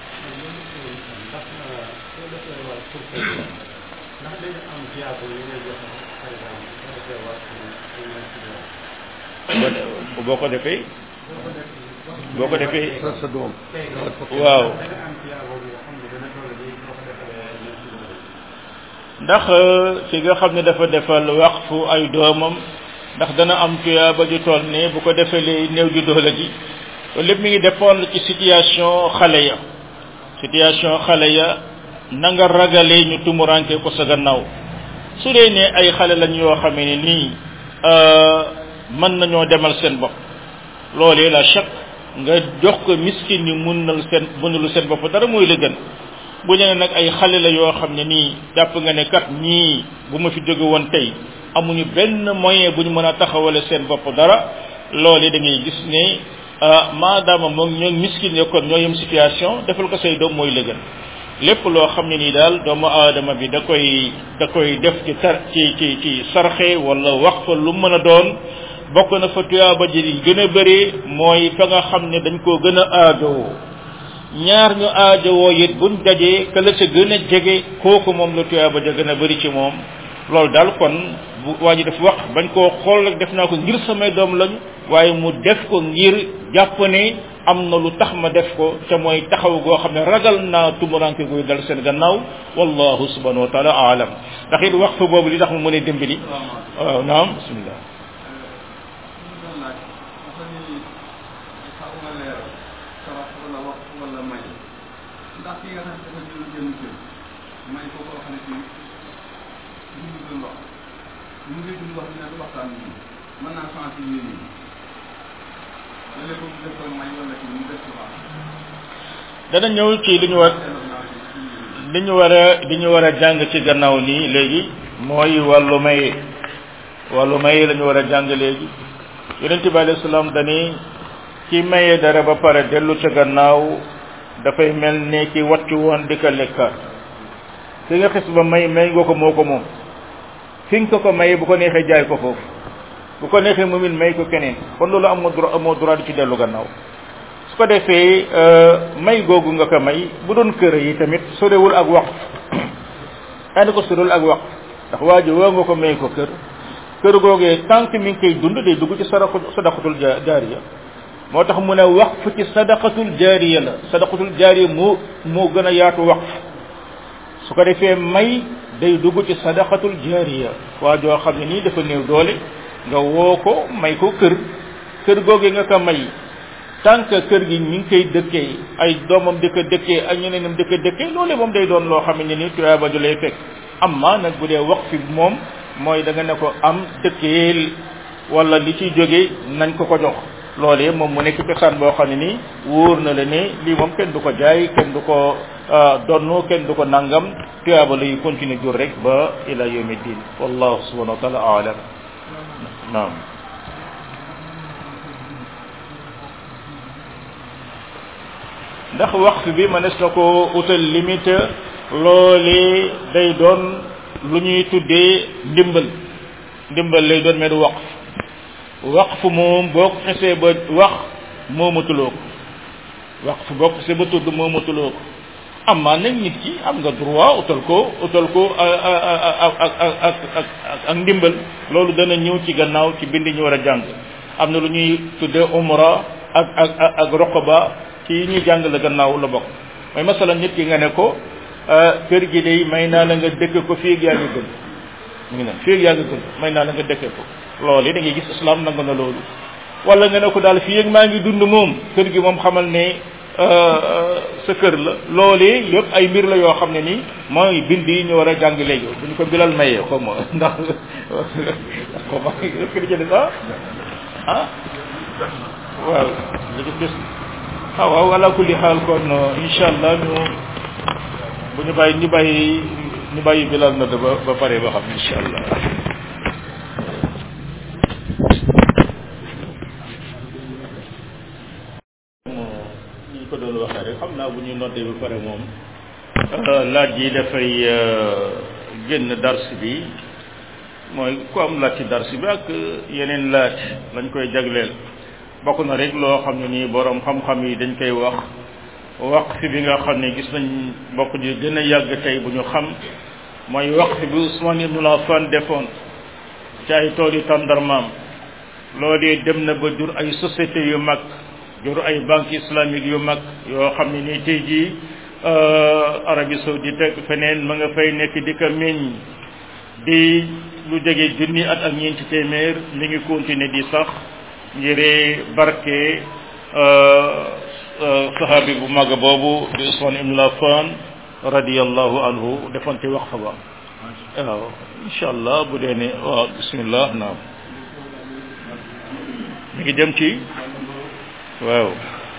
boo ko defee boo ko defee sa doom waaw ndax ki nga xam ne dafa defal waqfu ay doomam ndax dana am tuyaaba ju toll ne bu ko defalee néew ju doole ji loolu lépp mi ngi dépendre ci situation xale ya situation xale ya na nga ragalee ñu tumuranke ko sa gannaaw su dee ne ay xale lañ yoo xamee ne nii mën nañoo demal seen bopp loolee la chaque nga jox ko miskin yi mënal seen mënulu seen bopp dara mooy la gën bu ñu ne nag ay xale la yoo xam ne nii jàpp nga ne kat ñii bu ma fi jóge woon tey amuñu benn moyen bu ñu mën a taxawale seen bopp dara loolee da ngay gis ne maadaama moom ñoo miskin ne kon ñoo yem situation defal ko say doom mooy la gën lépp loo xam ne nii daal doomu aadama bi da koy da koy def ci tar ci ci ci sarxe wala wax fa lu mën a doon bokk na fa tuyaaba ji di gën a bëri mooy fa nga xam ne dañ koo gën a aajowoo ñaar ñu aajowoo it buñ dajee ka la ca gën a jege kooku moom la tuyaaba ja gën a bëri ci moom loolu daal kon bu waa ji def wax bañ koo xool rek def naa ko ngir samay doom lañu waaye mu def ko ngir jàpp ne am na lu tax ma def ko te mooy taxaw goo xam ne ragal naa tumuranke guy dal seen gannaaw wallahu subhanahu wa taala aalam ndax it wax fa boobu li tax mu mën a dimbali waaw naam bismillah dana ñëw ci li ñu war li ñu war a li ñu war a jàng ci gannaaw nii léegi mooy wàllu maye wàllu maye la ñu war a jàng léegi yonent bi alayhi salaam dani ki maye dara ba pare dellu ca gannaaw dafay mel ni ki wàccu woon di ko lekkaat ki nga xis ba may may nga ko moo ko moom fi nga ko ko maye bu ko neexee jaay ko foofu bu ko neexee moomin may ko keneen kon loolu amoo droit amoo droit di ci dellu gannaaw su ko defee may googu nga ko may bu doon kër yi tamit sorewul ak wax daani ko sorewul ak wax ndax waa ji woo nga ko may ko kër kër googee tant que mi ngi koy dund day dugg ci sadaqu sadaqatul jaariya moo tax mu ne waqf ci sadaqatul jaariya la sadaqatul jaariya moo moo gën a yaatu waqf su ko defee may day dugg ci sadaqatul jaariya waa joo xam ne nii dafa néew doole nga woo ko may ko kër kër googee nga ko may tant que kër gi mi ngi koy dëkkee ay doomam di ko dëkkee ay ñeneenam di ko dëkkee loolu moom day doon loo xam ne ni tuyaaba ju lay fekk amma nag bu dee waqf bi moom mooy da nga ne ko am dëkkeel wala li ciy jóge nañ ko ko jox loolee moom mu nekk cosaan boo xam ne nii wóor na la ne lii moom kenn du ko jaay kenn du ko donnu kenn du ko nangam tuyaaba lay continuer jur rek ba ila yawmi din wallahu subhanahu wa taala aalam naam ndax waxtu bi mënees na ko utal limite loolee day doon lu ñuy tuddee ndimbal ndimbal lay doon mais du waqf waqf moom boo ko xesee ba wax moomatuloo ko waqf boo ko xesee ba tudd moomatuloo ko amaa nag nit ki am nga droit utal ko utal ko ak ak ak ak ak ndimbal loolu dana ñëw ci gannaaw ci bind ñu war a jàng am na lu ñuy tuddee umra ak ak ak roqaba ci yi ñuy jàng la gannaaw la bokk mooy masala nit ki nga ne ko kër gi day may naa la nga dëkk ko fii yaa ngi gën mu ngi naan fii yaa ngi gën may naa la nga dëkk ko loolu da ngay gis islam nangu na loolu wala nga ne ko daal fii ak maa ngi dund moom kër gi moom xamal ne sa kër la loolee yëpp ay mbir la yoo xam ne nii mooy bind yi ñu war a jàng léegi bu ñu ko bilal mayee xaw ma ndax xaw ma est-ce que di jënd ah ah waaw li ci des ah waaw ala kulli xaal kon incha allah ñu bu ñu bàyyi ñu bàyyi ñu bàyyi bilal na ba ba pare ba xam incha allah ñu ko doon waxee rek xam naa bu ñuy noddee ba pare moom laaj yi dafay génn dars bi mooy ku am laaj ci dars bi ak yeneen laaj lañ koy jagleel bokk na rek loo xam ne nii borom xam-xam yi dañ koy wax waqf bi nga xam ne gis nañ bokk ji gën a yàgg tey bu ñu xam mooy waqf bi Ousmane Ibn Affan defoon ci ay tool yi tàndarmaam loolu dem na ba jur ay société yu mag jur ay banque islamique yu mag yoo xam ne nii tey jii Arabie Saoudite ak feneen ma nga fay nekk di ko meññ di lu jege junni at ak ñeenti téeméer mi ngi continuer di sax ngir barke sahabi bu mag boobu di Usman ibn Affan radiyallahu anhu defoon ci waqfa ba waaw incha allah bu dee ne waaw bismillah naam mi ngi jëm ci waaw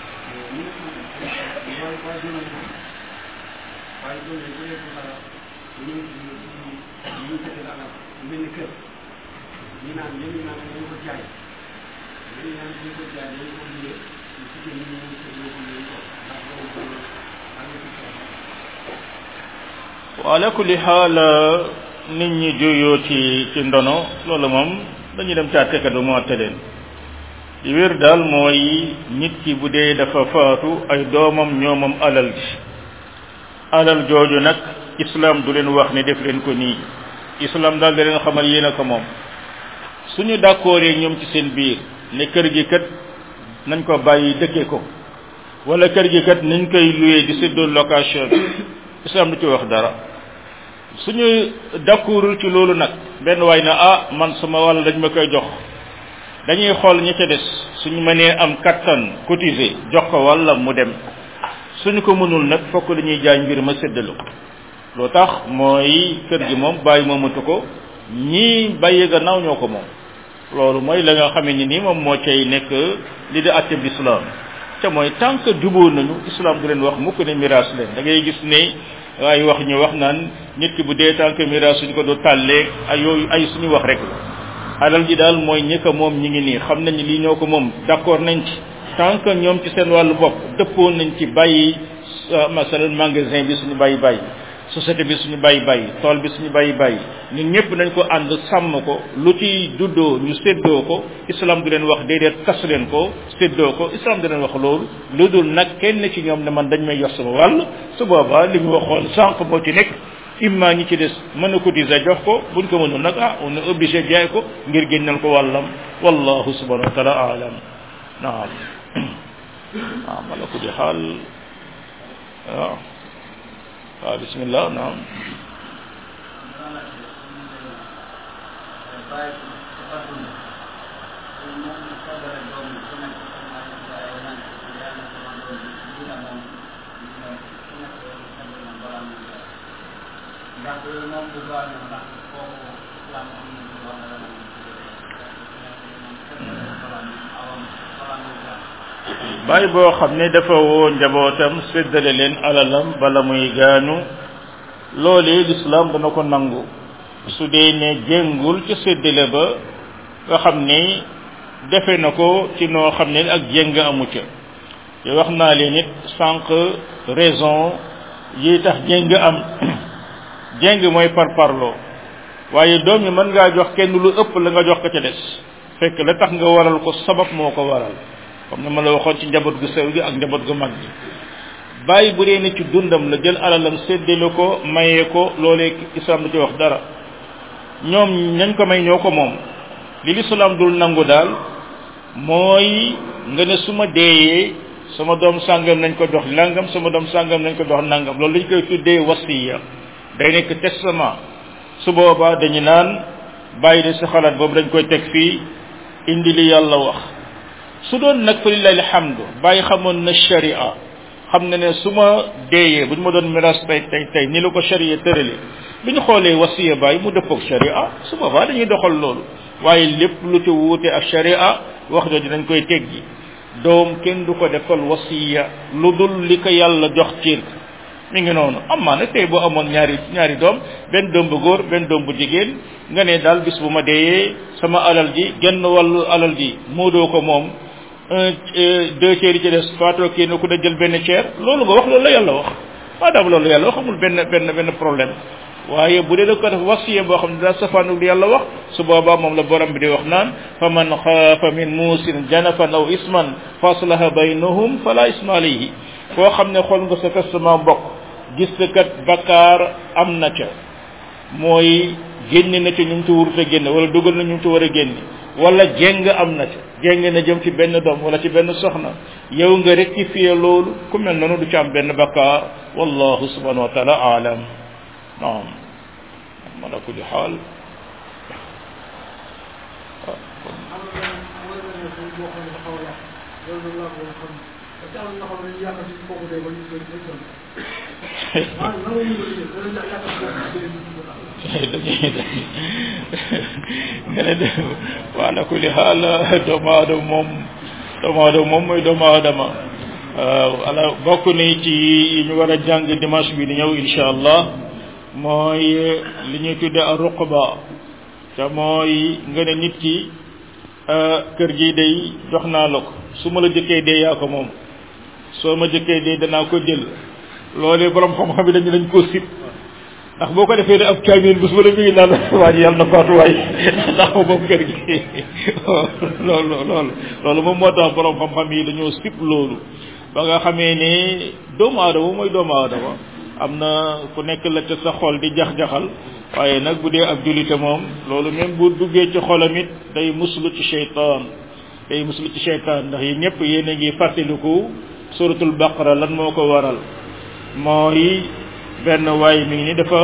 ala kulli xaal nit ñi juyoo ci ci ndono loolu moom dañuy dem ca àttekat ba mu àtte leen li wér daal mooy nit ki bu dee dafa faatu ay doomam ñoomam alal ji alal jooju nag islam du leen wax ne def leen ko nii islam daal da leen xamal yéen a ko moom suñu d'accord ñoom ci seen biir ne kër gi kat nañ ko bàyyi dëkke ko wala kër gi kat nañ koy loué di séddoo location bi islam du ci wax dara suñu d'accordul ci loolu nag benn waay na ah man sama wàll dañ ma koy jox dañuy xool ñi ca des suñu mënee am kattan cotiser jox ko walla mu dem suñu ko mënul nag fokk dañuy jaay mbir ma séddale ko loo tax mooy kër gi moom bàyyi moomatu ko ñii bàyyi gannaaw ñoo ko moom loolu mooy la nga xamee ni nii moom moo cay nekk li di àtte bi islam te mooy tant que juboo nañu islam du leen wax mukk ne miraas leen da ngay gis ne ay wax ñu wax naan nit ki bu dee tant que miraas suñ ko do tàllee ay yooyu ay suñu wax rek la alal ji daal mooy ñi ko moom ñi ngi nii xam nañ lii ñoo ko moom d'accord nañ ci tant que ñoom ci seen wàllu bopp dëppoo nañ ci bàyyi masalan magasin bi suñu bàyyi bàyyi société bi suñu bàyyi bàyyi tool bi suñu bàyyi bàyyi ñun ñëpp nañ ko ànd sàmm ko lu ci juddoo ñu séddoo ko islam du leen wax déedéet tas leen ko séddoo ko islam du leen wax loolu lu dul nag kenn ci ñoom ne man dañ may jox sama wàll su boobaa li ñu waxoon sànq moo ci nekk imma ñi ci des mën a cotiser jox ko buñ ko mënul nag ah on est obligé jaay ko ngir génnal ko wàllam wallahu subhanahu wa taala alam naam naam ala kulli xaal waaw waaw bismillah naam bàyyi boo xam ne dafa woo njabootam séddale leen alalam bala muy gaañu loolee lislaam dana ko nangu su dee ne jéngul ca séddale ba nga xam ne defe na ko ci noo xam ne ak jéng amu ca te wax naa leen it sànq raison yi tax jéng am jéng mooy par parloo waaye doom yi mën ngaa jox kenn lu ëpp la nga jox ko ca des fekk la tax nga waral ko sabab moo ko waral comme ni ma la waxoon ci njaboot gu sew gi ak njaboot gu mag gi bàyyi bu dee ne ci dundam la jël alalam séddale ko mayee ko loolee islam du ci wax dara ñoom ñañ ko may ñoo ko moom li lislaam dul nangu daal mooy nga ne su ma deeyee sama doom sàngam nañ ko jox nangam sama doom sàngam nañ ko jox nangam loolu lañ koy tuddee wasiya day nekk testament su boobaa dañu naan bàyyi de sa xalaat boobu dañ koy teg fii indi li yàlla wax su doon nag fa lillahi alhamdu bàyyi xamoon na sharia xam na ne su ma deeyee bu ñu ma doon miras tey tey tey ni la ko sharia tërale bi ñu xoolee wasiya bàyyi mu dëppoog sharia su boobaa dañuy doxal loolu waaye lépp lu ci wuute ak sharia wax jooju dañ koy teggi doom kenn du ko defal wasiya lu dul li ko yàlla jox ciir mi ngi noonu amaa nag tey boo amoon ñaari ñaari doom benn doom bu góor benn doom bu jigéen nga ne daal bis bu ma deeyee sama alal ji genn wàllu alal ji moo doo ko moom un deux tiers yi ci des faatoo kii na ku da jël benn tiers loolu nga wax loolu la yàlla wax maadaam loolu yàlla wax amul benn benn benn problème waaye bu dee da ko def wasiya boo xam ne daa safaanu li yàlla wax su boobaa moom la borom bi di wax naan fa man xaafa min muusin janafan aw isman fa aslaha baynahum fala isma alayhi koo xam ne xool nga sa testament mbokk gis kat bakkaar am na ca mooy génne na ca ñu ci wurut a génne wala dugal na ñu ci war a génne wala jéng am na ca jéng na jëm ci benn doom wala ci benn soxna yow nga rectifier loolu ku mel noonu du ci am benn bakkaar wallahu subhanahu wa taala aalam naam ala kulli xaal loolu nag laa ko xam parce que am na ñoo xam ne dañuy yàqal ci kooku day ba ñu koy koy sonn maanaam nan la ñu koy def danañ yàqal kooku day ñu ko tax nga ne de waala kulli xaal doomu aadama moom doomu aadama moom mooy doomu aadama waaw ala bokk ni ci yi ñu war a jàng dimanche bi di ñëw insha allah mooy li ñuy tudde a ruqba te mooy nga ne nit ki kër gi day jox naa la ko su ma la jëkkee dee yaa ko moom soo ma jëkkee dee danaa ko jël loolee borom xam-xam yi dañu lañ koo sib ndax boo ko defee ne ab kaamil bés ba la mi ngi naan waa ji yàlla na faatu waay ndax moom kër gi loolu loolu loolu moom moo tax borom xam-xam yi dañoo sib loolu ba nga xamee ne doomu aadama mooy doomu aadama am na ku nekk la ca sa xol di jax-jaxal waaye nag bu dee ab jullite moom loolu même bu duggee ci xolam it day muslu ci cheytaan day muslu ci cheytaan ndax yi ñëpp yéen a ngi fàttaliku suratul baqara lan moo ko waral mooy benn waay mi ngi ni dafa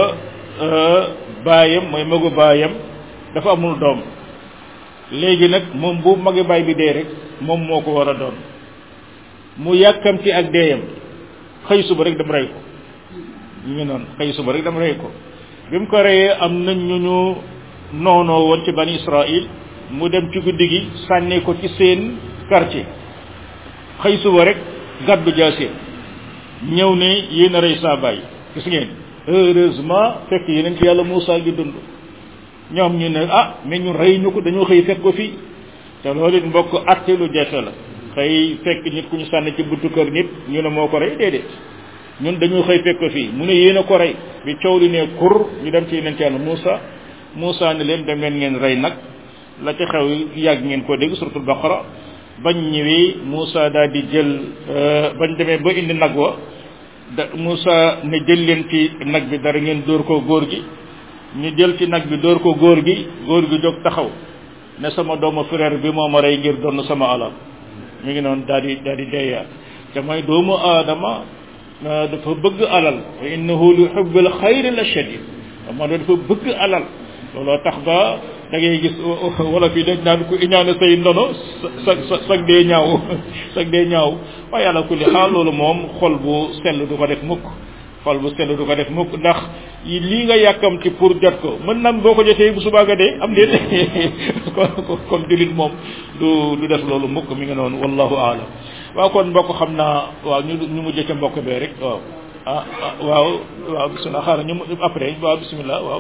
baayam mooy magu baayam dafa amul doom léegi nag moom bu magi baay bi dee rek moom moo ko war a doon mu yàkkamti ak deeyam xëy suba rek dem rey ko ñu ngi noonu xëy suba rek dem rey ko bi mu ko reyee am nañ ñu ñu noonoo woon ci bani Israël mu dem ci guddi gi sànni ko ci seen quartier xëy suba rek gàddu jaasee ñëw ne yéen a rey saa baay gis ngeen heureusement fekk yeneen ci yàlla Moussa gi dund ñoom ñu ne ah mais ñu rey ñu ko dañoo xëy fekk ko fii te loolu it mbokk atte lu jafe la xëy fekk nit ku ñu sànni ci buntu kër nit ñu ne moo ko rey déedéet ñun dañoo xëy fekk ko fii mu ne yéen a ko rey bi coow li ne kur ñu dem ci yeneen ci yàlla Moussa Moussa ne leen dem leen ngeen rey nag la ca xew yàgg ngeen ko dégg suratul baqara bañ ñëwee Moussa daal di jël bañ demee ba indi nag wa da Moussa ne jël leen ci nag bi dara ngeen dóor ko góor gi ñu jël ci nag bi dóor ko góor gi góor gi jóg taxaw ne sama doomu frère bi moo ma rey ngir donn sama alal mi ngi noonu daal di daal di deeyaat te mooy doomu aadama dafa bëgg alal wa innahu li hubbil xayri la shadid moo dafa bëgg alal looloo tax ba da ngay gis wala fii dañ naan ku iñaane say ndono sa sa sag dee ñaaw sag dee ñaaw waaye yàlla kulli xaal loolu moom xol bu sell du ko def mukk xol bu sell du ko def mukk ndax lii nga yàkkamti pour jot ko mën nam boo ko jotee bu subaa nga dee am déet kon kon jullit moom du du def loolu mukk mi nga noonu wallahu aalam waaw kon mbokk xam naa waaw ñu ñu mujjee ca mbokk bee rek waaw ah waaw waaw bisimilah xaaral ñu après waaw bisimilah waaw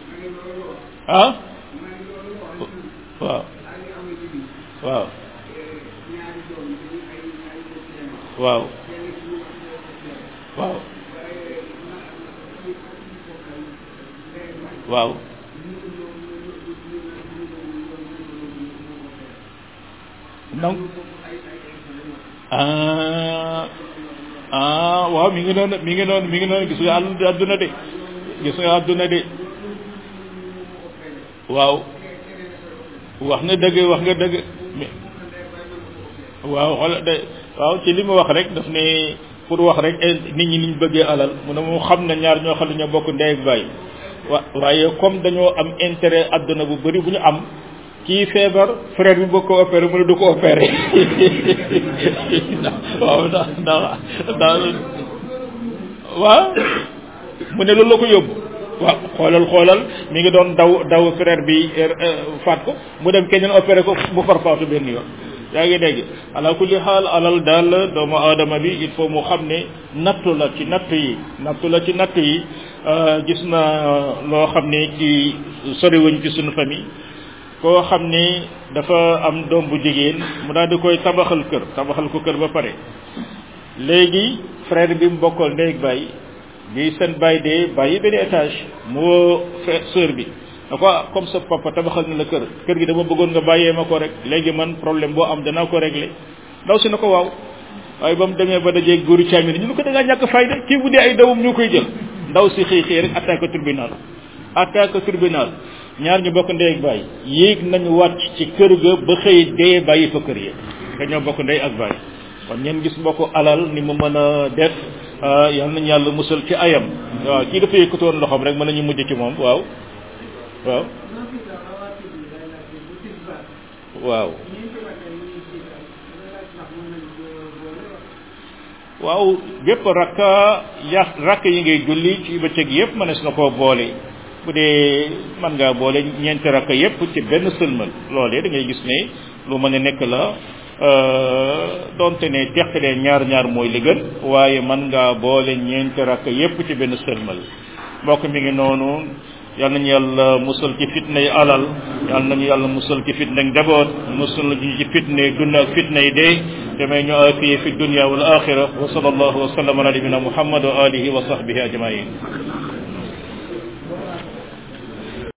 ah waaw waaw waaw waaw waaw donc ah ah waaw mi ngi noonu mi ngi noonu mi ngi noonu gis nga àdduna de gis nga àdduna de waaw wax nga dëgg wax nga dëgg waaw xoolal de waaw ci li mu wax rek daf ne pour wax rek nit ñi niñ bëggee alal mu ne mu xam ne ñaar ñoo xam ne ñoo bokk ndey ak baay wa waaye comme dañoo am intérêt àdduna bu bëri bu ñu am kii feebar frère bi bëgg ko opéré mu ne du ko opéré waaw ndax ndax ndax waaw mu ne loolu la ko yóbbu waaw xoolal xoolal mi ngi doon daw daw frère bi faat ko mu dem keneen opéré ko bu far faatu benn yoon yaa ngi dégg ala kulli xaal alal daal doomu aadama bi il faut mu xam ne nattu la ci natt yi nattu la ci natt yi gis na loo xam ne ci soriwuñ ci suñu famille koo xam ne dafa am doom bu jigéen mu daal di koy tabaxal kër tabaxal ko kër ba pare léegi frère bi mu bokkal ndey ak baay bi seen baay dee bàyyi benn étage mu woo sœur bi da ko comme sa papa tabaxal na la kër kër gi dama bëggoon nga bàyyee ma ko rek léegi man problème boo am danaa ko régler ndaw si na ko waaw waaye ba mu demee ba dajee góoru caamin ñu ne ko da ngaa ñàkk fayda kii bu dee ay dawum ñu koy jël ndaw si xëy xëy rek attaque tribunal attaque tribunal ñaar ñu bokk ndey ak baay yéeg nañu wàcc ci kër ga ba xëy dee bàyyi fa kër yi dañoo bokk ndey ak baay kon ngeen gis mbokk alal ni mu mën a def yal nañu yàlla musal ci ayam waaw kii dafa yëkkatoon loxoom rek mën nañu mujj ci moom waaw waaw waaw waaw bépp rakka ya rakk yi ngay julli ci bëccëg yépp mënees na koo boole bu dee mën ngaa boole ñeenti rakka yépp ci benn sëlmal loolee da ngay gis ne lu mën a nekk la donte ne teqalee ñaar ñaar mooy li gën waaye mën ngaa boole ñeenti rakka yépp ci benn sëlmal mbokk mi ngi noonu yal nañu yàlla musal ci fitna yi alal yal nañu yàlla musal ci fitna yi njaboot musal ñu ci fitna yi dund ak fitna yi dee damay ñu afiye fi dunya wal axira wa sallallahu wa sallam ala nabina muhammad wa alihi wa sahbihi ajmain